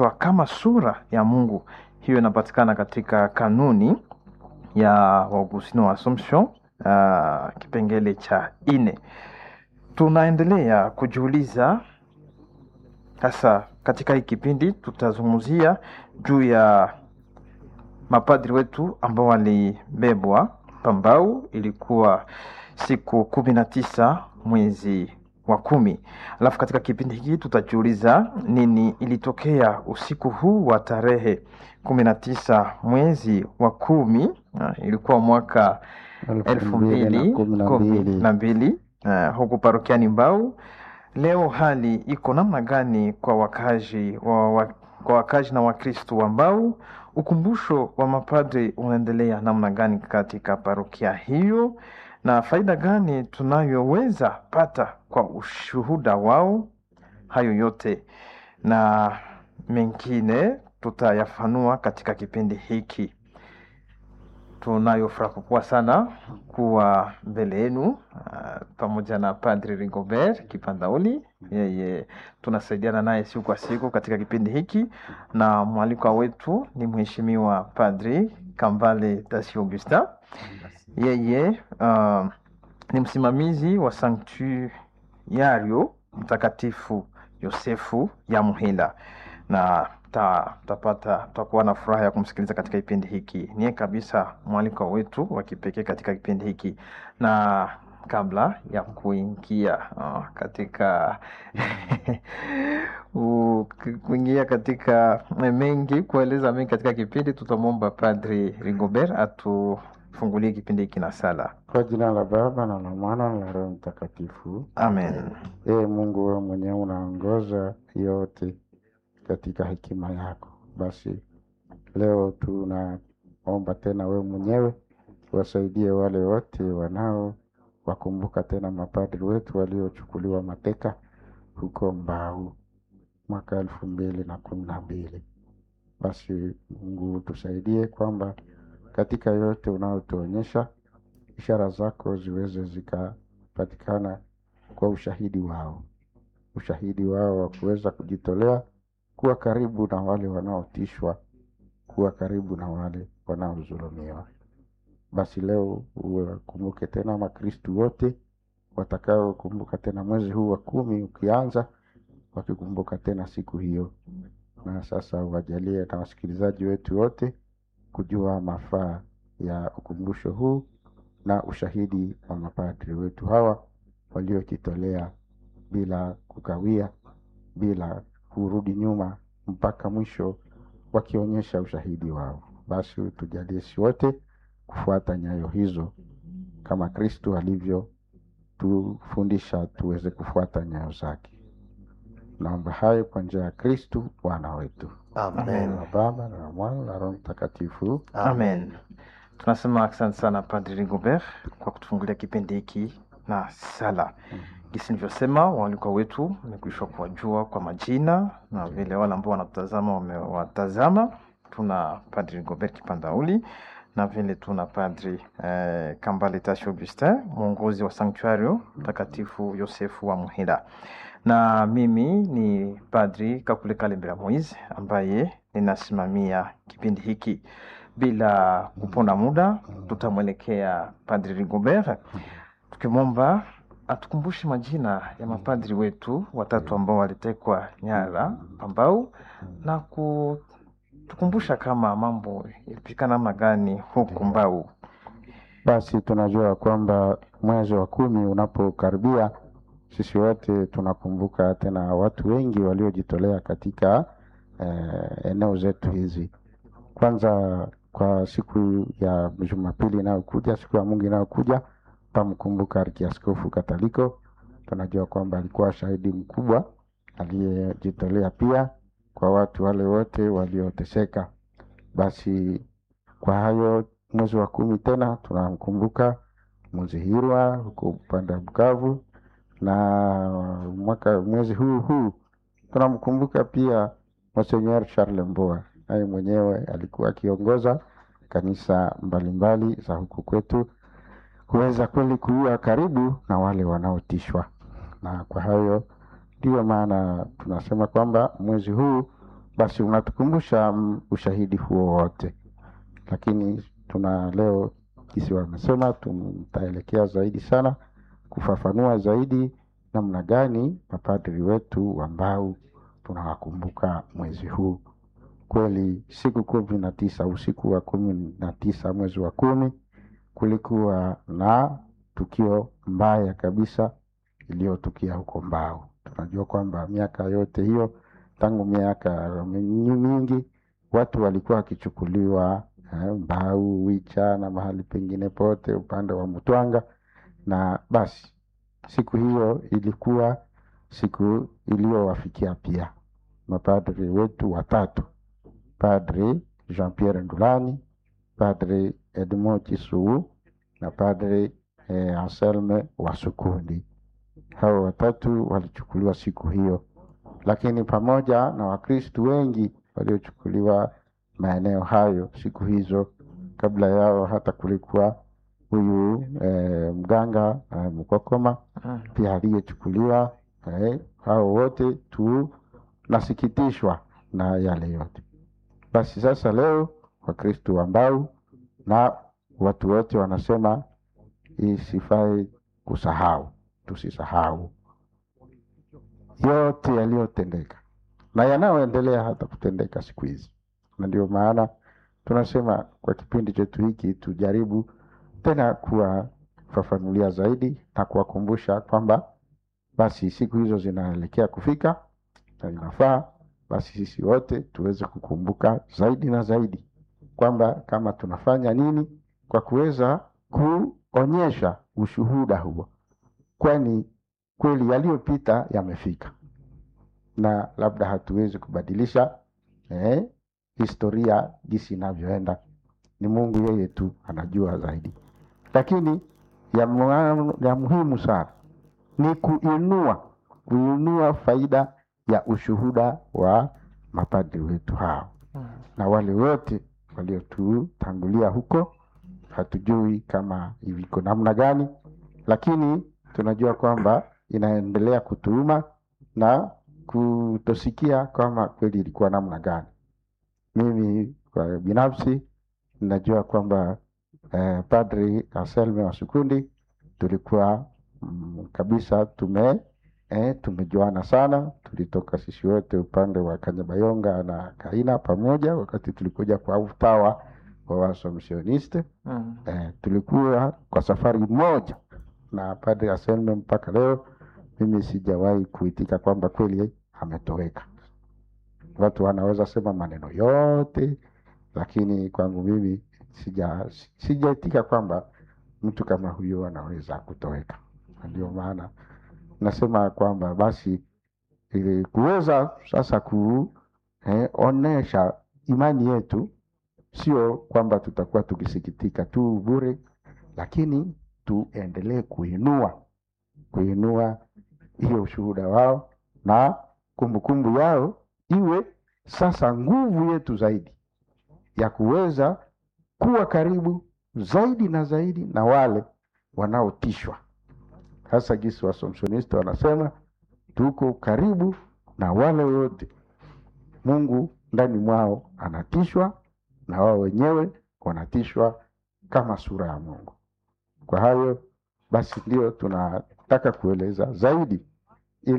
kuitwa kama sura ya Mungu. Hiyo inapatikana katika kanuni ya Waugustino wa Assumption, uh, kipengele cha ine. Tunaendelea kujiuliza sasa, katika hii kipindi tutazungumzia juu ya mapadri wetu ambao walibebwa Pambau. Ilikuwa siku kumi na tisa mwezi wa kumi. Alafu katika kipindi hiki tutajiuliza nini ilitokea usiku huu wa tarehe kumi na tisa mwezi wa kumi. Uh, ilikuwa mwaka elfu mbili kumi na mbili uh, huku parokiani Mbau. Leo hali iko namna gani kwa wakazi wa, wa, kwa wakazi na Wakristo wa Mbau? Ukumbusho wa mapadri unaendelea namna gani katika parokia hiyo, na faida gani tunayoweza pata kwa ushuhuda wao? Hayo yote na mengine tutayafanua katika kipindi hiki. Tunayo furaha kubwa sana kuwa mbele yenu uh, pamoja na Padri Rigobert Kipandauli. Yeye tunasaidiana naye siku kwa siku katika kipindi hiki, na mwalikwa wetu ni Mheshimiwa Padri Kambale Tasi Augustin. Yeye uh, ni msimamizi wa Sanktuario Mtakatifu Yosefu ya Muhila na tutapata tutakuwa na furaha ya kumsikiliza katika kipindi hiki. Niye kabisa mwaliko wetu wa kipekee katika kipindi hiki, na kabla ya kuingia uh, katika kuingia katika mengi kueleza mengi katika kipindi, tutamwomba Padri Rigobert atufungulie kipindi hiki na sala. Kwa jina la Baba na la Mwana na la Roho Mtakatifu, amen. Ee Mungu, wewe mwenyewe unaongoza yote katika hekima yako. Basi leo tunaomba tena wewe mwenyewe wasaidie wale wote wanao wakumbuka tena mapadri wetu waliochukuliwa mateka huko Mbau mwaka elfu mbili na kumi na mbili. Basi Mungu tusaidie kwamba katika yote unayotuonyesha ishara zako ziweze zikapatikana kwa ushahidi wao, ushahidi wao wa kuweza kujitolea kuwa karibu na wale wanaotishwa, kuwa karibu na wale wanaodhulumiwa. Basi leo uwakumbuke tena Makristu wote watakaokumbuka tena mwezi huu wa kumi ukianza, wakikumbuka tena siku hiyo, na sasa uwajalie na wasikilizaji wetu wote kujua mafaa ya ukumbusho huu na ushahidi wa mapadri wetu hawa waliojitolea bila kukawia, bila kurudi nyuma mpaka mwisho wakionyesha ushahidi wao. Basi tujalie si wote kufuata nyayo hizo kama Kristu alivyotufundisha tuweze kufuata nyayo zake. Naomba hayo kwa njia ya Kristu Bwana wetu. Amen. Na Baba na Mwana na Roho Mtakatifu. Amen. Tunasema asante sana Padri Rigobert kwa kutufungulia kipindi hiki na sala. Gisi nilivyosema, walikuwa wetu wamekwisha kuwajua kwa majina na vile wale ambao wanatutazama wamewatazama. Tuna Padri Rigobert Kipandauli na vile tuna Padri eh, Kambale Tasi Augustin, mwongozi wa Sanktuario Mtakatifu Yosefu wa Muhila, na mimi ni Padri Kakule Kalembera Moise ambaye ninasimamia kipindi hiki. Bila kuponda muda, tutamwelekea Padri Rigobert tukimwomba atukumbushe majina ya mapadri wetu watatu ambao walitekwa nyara Pambau na kutukumbusha kama mambo ilipika namna gani huku Mbau. Basi tunajua kwamba mwezi wa kumi unapokaribia, sisi wote tunakumbuka tena watu wengi waliojitolea katika eh, eneo zetu hizi. Kwanza kwa siku ya Jumapili inayokuja, siku ya Mungu inayokuja, tutamkumbuka Arkiaskofu Kataliko. Tunajua kwamba alikuwa shahidi mkubwa aliyejitolea pia kwa watu wale wote walioteseka. Basi kwa hayo, mwezi wa kumi tena tunamkumbuka Muzihirwa huko upande wa Bukavu, na mwaka mwezi huu huu tunamkumbuka pia Monseigneur Charles Mboa, naye mwenyewe alikuwa akiongoza kanisa mbalimbali za huku kwetu kuweza kweli kuwa karibu na wale wanaotishwa. Na kwa hayo ndiyo maana tunasema kwamba mwezi huu basi unatukumbusha mm, ushahidi huo wote, lakini tuna leo jinsi wamesema, tutaelekea zaidi sana kufafanua zaidi namna gani mapadri wetu ambao tunawakumbuka mwezi huu. Kweli siku kumi na tisa usiku wa kumi na tisa mwezi wa kumi kulikuwa na tukio mbaya kabisa iliyotukia huko Mbao. Tunajua kwamba miaka yote hiyo tangu miaka mingi watu walikuwa wakichukuliwa eh, Mbau, Wicha na mahali pengine pote upande wa Mtwanga, na basi siku hiyo ilikuwa siku iliyowafikia pia mapadri wetu watatu, Padri Jean Pierre Ndulani, Padri Edmond Chisuu na Padri eh, Anselme Wasukundi. Hao watatu walichukuliwa siku hiyo, lakini pamoja na Wakristu wengi waliochukuliwa maeneo hayo siku hizo. Kabla yao hata kulikuwa huyu eh, mganga eh, Mkokoma Mm. pia aliyechukuliwa. Eh, hao wote tunasikitishwa na yale yote. Basi sasa leo Wakristu ambao na watu wote wanasema isifai kusahau, tusisahau yote yaliyotendeka na yanayoendelea hata kutendeka siku hizi, na ndio maana tunasema kwa kipindi chetu hiki tujaribu tena kuwafafanulia zaidi na kuwakumbusha kwamba basi siku hizo zinaelekea kufika na inafaa basi sisi wote tuweze kukumbuka zaidi na zaidi kwamba kama tunafanya nini kwa kuweza kuonyesha ushuhuda huo, kwani kweli yaliyopita yamefika na labda hatuwezi kubadilisha eh, historia jinsi inavyoenda. Ni Mungu yeye tu anajua zaidi, lakini ya, mu- ya muhimu sana ni kuinua kuinua faida ya ushuhuda wa mapadri wetu hao Mm. na wale wote waliotutangulia huko. Hatujui kama iko namna gani, lakini tunajua kwamba inaendelea kutuuma na kutosikia kama kweli ilikuwa namna gani. Mimi kwa binafsi ninajua kwamba eh, Padri Anselme wa Sukundi tulikuwa mm, kabisa tume eh, tumejuana sana. Tulitoka sisi wote upande wa Kanyabayonga na Kaina pamoja wakati tulikuja kwa utawa wa Waasomsioniste. Mm. Eh, tulikuwa kwa safari moja na Padre Anselme mpaka leo mimi sijawahi kuitika kwamba kweli ametoweka. Watu wanaweza sema maneno yote, lakini kwangu mimi sija sijaitika kwamba mtu kama huyo anaweza kutoweka. Na Ndio maana nasema kwamba basi ili kuweza sasa kuonesha imani yetu, sio kwamba tutakuwa tukisikitika tu bure, lakini tuendelee kuinua kuinua hiyo ushuhuda wao na kumbukumbu yao iwe sasa nguvu yetu zaidi ya kuweza kuwa karibu zaidi na zaidi na wale wanaotishwa, hasa gisi Wasomsionista wanasema tuko karibu na wale wote Mungu ndani mwao anatishwa na wao wenyewe wanatishwa kama sura ya Mungu. Kwa hayo basi, ndio tunataka kueleza zaidi